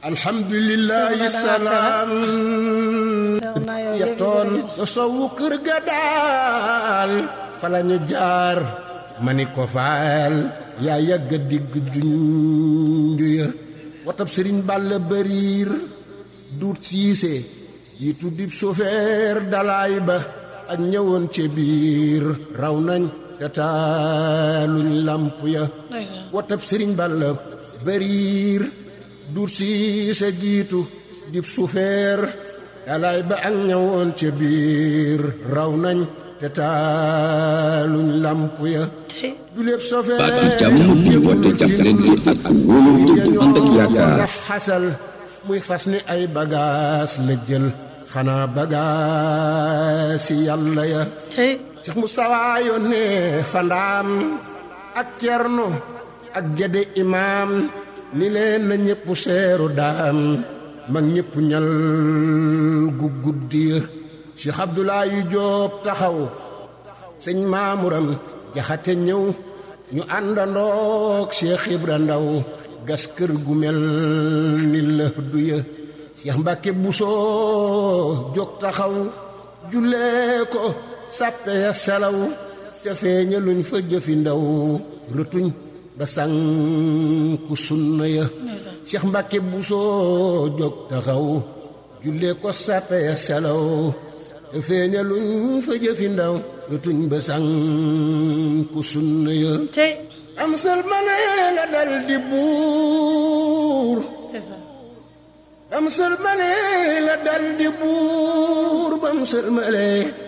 alhamdulillahi salaam yettoon sowu kër ga daal fa la ñu jaar ma ni ko faal yaa yàgga digg junju ya watab sëriñ bàll bëriir duut siise yi tuddib sofeer dalaay ba ak ñëwoon ci biir raw nañ te taaluñ làmp ya watab sëriñ bàll bëriir duut siise jiitu dib sufeer dalaay ba ak ñëwoon ca biir raw nañ te taaluñ làmp ya juleeb sofeer baatam jàmm ñu woote jàppalante ak ak wóolu dëgg ànd ak yaakaar ndax xasal muy fas ni ay bagaas la jël xanaa bagaas yi yàlla ya Cheikh Moustapha yónnee fandaam ak cerno ak gede imaam ni leen na ñëpp seeru daam mag ñëpp ñal gu guddi ya Cheikh Abdoulaye Diop taxaw sëñ Maamuram jaxate ñëw ñu àndandoog Cheikh Ibra Ndaw gas kër gu mel ni la du ya Cheikh Mbacke Bousso jóg taxaw jullee ko sàppe ya selaw te feeña luñ fa jëfi ndaw rëtuñ ba sànku sunna ya Cheikh Mbacke Bousso jóg taxaw jullee ko sàppe ya selaw te feeña luñ fa jëfi ndaw rëtuñ ba sànku sunna ya am sëlmale la dal di buur am sëlmale la dal di buur bam sëlmale